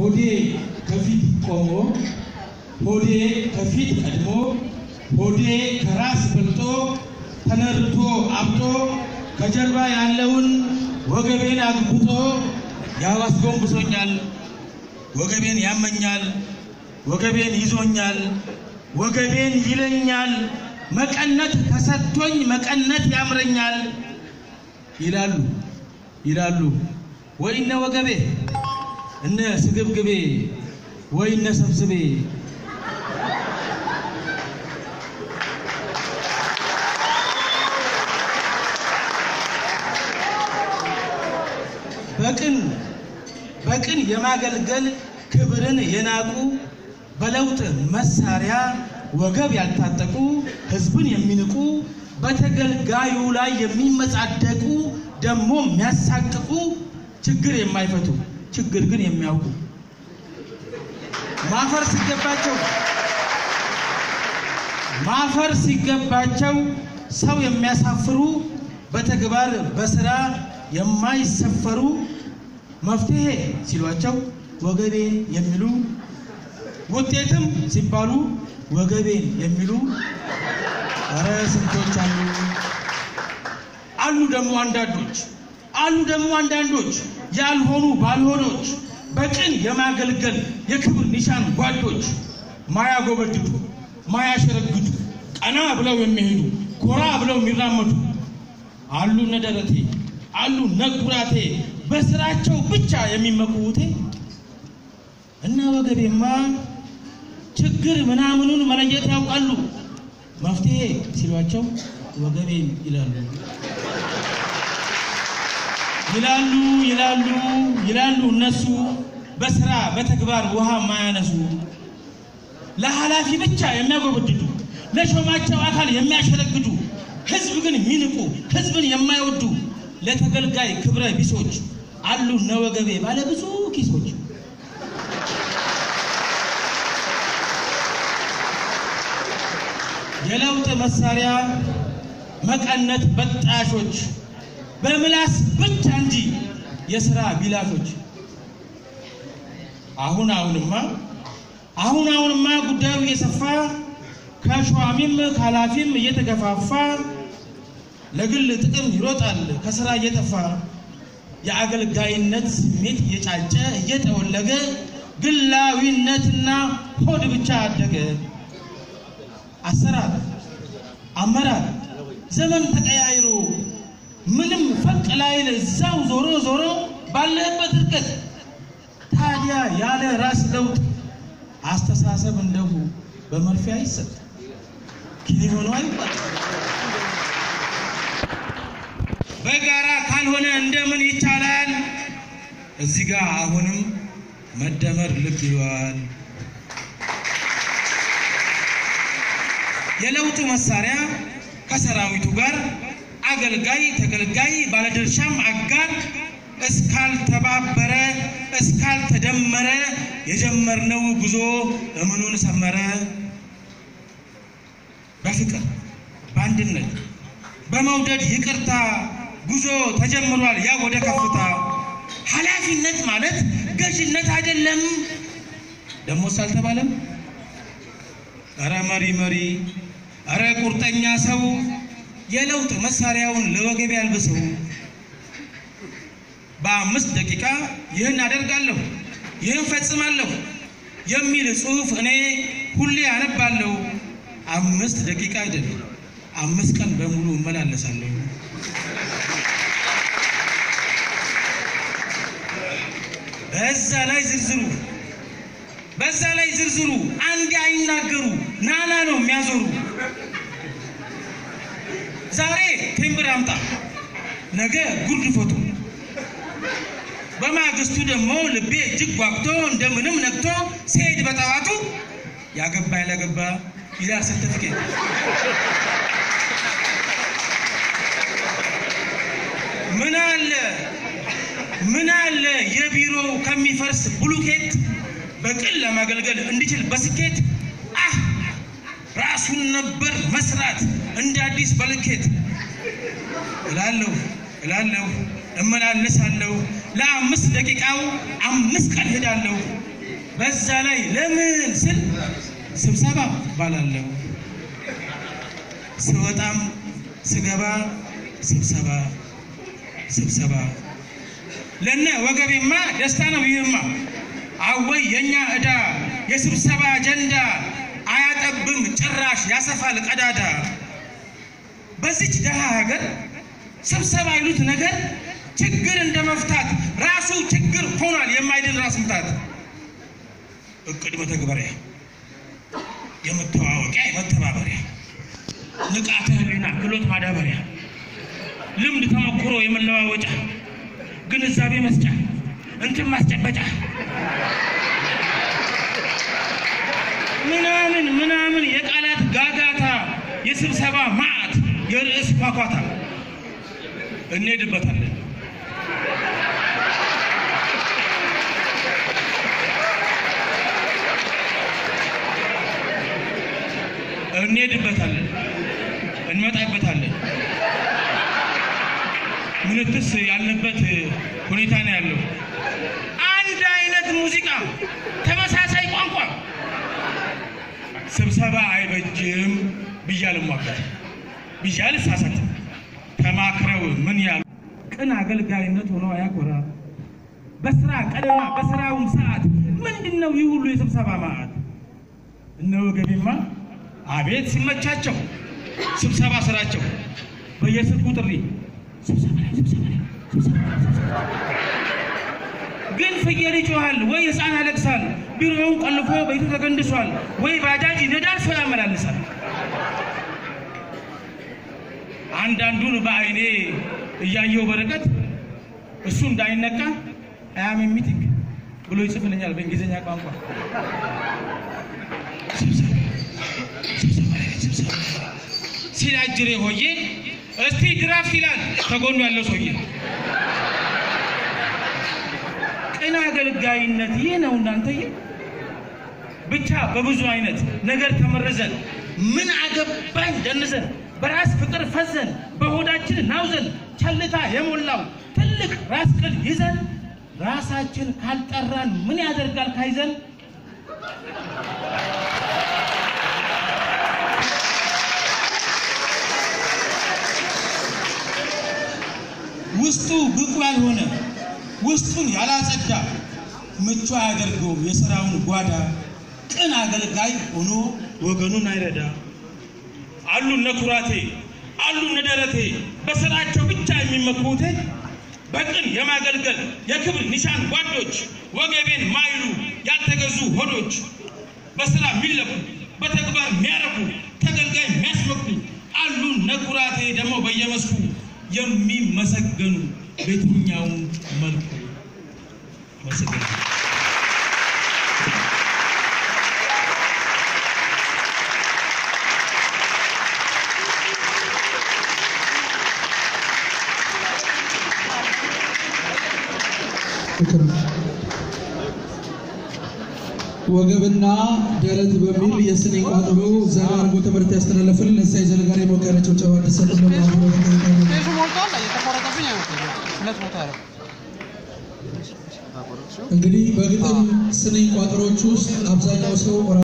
ሆዴ ከፊት ቆሞ ሆዴ ከፊት ቀድሞ ሆዴ ከራስ በልጦ ተነርቶ አብጦ ከጀርባ ያለውን ወገቤን አግብጦ ያው አስጎንብሶኛል፣ ወገቤን ያመኛል፣ ወገቤን ይዞኛል፣ ወገቤን ይለኛል፣ መቀነት ተሰጥቶኝ መቀነት ያምረኛል ይላሉ ይላሉ ወይ እነ ወገቤ እነ ስግብግቤ ወይ እነ ሰብስቤ በቅን በቅን የማገልገል ክብርን የናቁ በለውጥ መሳሪያ ወገብ ያልታጠቁ ሕዝብን የሚንቁ በተገልጋዩ ላይ የሚመጻደቁ ደግሞ የሚያሳቅቁ ችግር የማይፈቱ ችግር ግን የሚያውቁ ማፈር ሲገባቸው ማፈር ሲገባቸው ሰው የሚያሳፍሩ በተግባር በስራ የማይሰፈሩ መፍትሄ ሲሏቸው ወገቤን የሚሉ ውጤትም ሲባሉ ወገቤን የሚሉ ኧረ ስንቶች አሉ። አሉ ደግሞ አንዳንዶች አሉ ደግሞ አንዳንዶች ያልሆኑ ባልሆኖች በቅን የማገልገል የክብር ኒሻን ጓዶች ማያጎበድዱ ማያሸረግዱ ቀና ብለው የሚሄዱ ኮራ ብለው የሚራመዱ አሉ እነ ደረቴ አሉ እነ ኩራቴ በስራቸው ብቻ የሚመኩውቴ እና ወገቤማ ችግር ምናምኑን መለየት ያውቃሉ። መፍትሄ ሲሏቸው ወገቤን ይላሉ ይላሉ ይላሉ ይላሉ እነሱ በስራ በተግባር ውሃ ማያነሱ ለኃላፊ ብቻ የሚያጎበድዱ ለሾማቸው አካል የሚያሸረግዱ ህዝብ ግን የሚንቁ ህዝብን የማይወዱ ለተገልጋይ ክብረ ቢሶች አሉ እነ ወገቤ ባለ ብዙ ኪሶች የለውጥ መሳሪያ መቀነት በጣሾች በምላስ ብቻ እንጂ የስራ ቢላሾች አሁን አሁንማ አሁን አሁንማ ጉዳዩ እየሰፋ ከሿሚም ከኃላፊም እየተገፋፋ ለግል ጥቅም ይሮጣል ከስራ እየጠፋ የአገልጋይነት ስሜት እየጫጨ እየጠወለገ ግላዊነትና ሆድ ብቻ አደገ። አሰራር አመራር ዘመን ተቀያይሮ ምንም ፈቅ ላይል እዛው ዞሮ ዞሮ ባለህበት እርቀት ታዲያ ያለ ራስ ለውጥ አስተሳሰብ እንደሁ በመርፌ አይሰጥ ኪኒ ሆኖ አይባል በጋራ ካልሆነ እንደምን ይቻላል? እዚህ ጋር አሁንም መደመር ልብ ይለዋል። የለውጡ መሳሪያ ከሰራዊቱ ጋር አገልጋይ ተገልጋይ ባለድርሻም አጋር እስካልተባበረ እስካልተደመረ የጀመርነው ጉዞ እምኑን ሰመረ። በፍቅር በአንድነት በመውደድ ይቅርታ ጉዞ ተጀምሯል ያ ወደ ከፍታ። ኃላፊነት ማለት ገዥነት አይደለም ደሞስ አልተባለም። እረ መሪ መሪ እረ ቁርጠኛ ሰው የለውጥ መሳሪያውን ለወገቤ ያልብሰው። በአምስት ደቂቃ ይህን አደርጋለሁ ይህን ፈጽማለሁ የሚል ጽሑፍ እኔ ሁሌ አነባለሁ። አምስት ደቂቃ አይደለም አምስት ቀን በሙሉ እመላለሳለሁ። በዛ ላይ ዝርዝሩ በዛ ላይ ዝርዝሩ አንድ አይናገሩ ናና ነው የሚያዞሩ። ዛሬ ቴምብር አምጣ፣ ነገ ጉርድ ፎቶ፣ በማግስቱ ደግሞ ልቤ እጅግ ጓጉቶ እንደምንም ነግቶ ሲሄድ በጠዋቱ ያገባ ያላገባ ይላል ሰርተፊኬት። ምን አለ ምን አለ የቢሮው ከሚፈርስ ብሉኬት በቅን ለማገልገል እንዲችል በስኬት አህ ራሱን ነበር መስራት እንደ አዲስ በልኬት እላለሁ እላለሁ እመላለሳለሁ ለአምስት ደቂቃው አምስት ቀን ሄዳለሁ በዛ ላይ ለምን ስል ስብሰባ ባላለሁ ስወጣም ስገባ ስብሰባ ስብሰባ ለነ ወገቤማ ደስታ ነው ይህማ አወይ የኛ ዕዳ የስብሰባ አጀንዳ አያጠብም ጭራሽ ያሰፋል ቀዳዳ በዚች ደሃ ሀገር ስብሰባ ይሉት ነገር ችግር እንደ መፍታት ራሱ ችግር ሆኗል የማይድን ራስ ምታት እቅድ መተግበሪያ የመተዋወቂያ የመተባበሪያ ንቃተ ህሊና ክህሎት ማዳበሪያ ልምድ ተሞክሮ የመለዋወጫ ግንዛቤ መስጫ እንትን ማስጨበጫ ምናምን ምናምን የቃላት ጋጋታ የስብሰባ ማዕት የርዕስ ኳኳታ እንሄድበታለን። እንሄድበታለን፣ እንመጣበታለን። ምንትስ ያለበት ሁኔታ ነው ያለው። አንድ አይነት ሙዚቃ፣ ተመሳሳይ ቋንቋ፣ ስብሰባ አይበጅም ብያል ሟገት ብያል ሳሳት ተማክረው ምን ያሉ ቅን አገልጋይነት ሆኖ አያኮራ በስራ ቀንና በስራውም ሰዓት ምንድን ነው ይህ ሁሉ የስብሰባ ማዕት? እነ ወገቤማ አቤት ሲመቻቸው ስብሰባ ስራቸው በየስልኩ ጥሪ ስብሰባ ላይ ስብሰባ ላይ ስብሰባ ላይ ስብሰባ ላይ። ግን ፍየል ይጮሃል ወይ ሕፃን ያለቅሳል፣ ቢሮውን ቆልፎ ቤቱ ተገንድሷል፣ ወይ ባጃጅ ይነዳል ሰው ያመላልሳል። አንዳንዱን በአይኔ እያየው በርቀት እሱ እንዳይነቃ አያም ሚቲንግ ብሎ ይጽፍልኛል በእንግሊዝኛ ቋንቋ። ስብሰባ ስብሰባ ላይ ስብሰባ ላይ ሲል አጅሬ ሆዬ እስቲ ድራፍት ይላል ከጎኑ ያለው ሰውዬ። ቅን አገልጋይነት ይህ ነው እናንተዬ። ብቻ በብዙ አይነት ነገር ተመርዘን ምን አገባኝ ደንዘን በራስ ፍቅር ፈዘን በሆዳችን ናውዘን ቸልታ የሞላው ትልቅ ራስ ቅል ይዘን ራሳችን ካልጠራን ምን ያደርጋል ካይዘን ውስጡ ብቁ ያልሆነ ውስጡን ያላጸዳ ምቹ አያደርገውም የሥራውን ጓዳ። ቅን አገልጋይ ሆኖ ወገኑን አይረዳ። አሉ እነ ኩራቴ አሉ እነ ደረቴ በስራቸው ብቻ የሚመኩቴ በቅን የማገልገል የክብር ኒሻን ጓዶች ወገቤን ማይሉ ያልተገዙ ሆዶች በስራ የሚለኩ በተግባር የሚያረኩ ተገልጋይ የሚያስመኩ አሉ እነ ኩራቴ ደግሞ በየመስኩ የሚመሰገኑ በየትኛውም መልኩ መሰገኑ ፍቅር ወገብና ደረት በሚል የስነ ቋጠሮ ዘጋ አድርጎ ትምህርት ያስተላለፍልን ለሳይ ዘለጋሪ ሞቅ ያለ ጭብጨባ እንዲሰጥልን በአክብሮት እንጠይቃለን። ፔሱ ሞልቷል። እየተቆረጠብኝ አይመስለኝም። ሁለት ቦታ ነው። እንግዲህ በግጥም ስነ ቋጠሮች ውስጥ አብዛኛው ሰው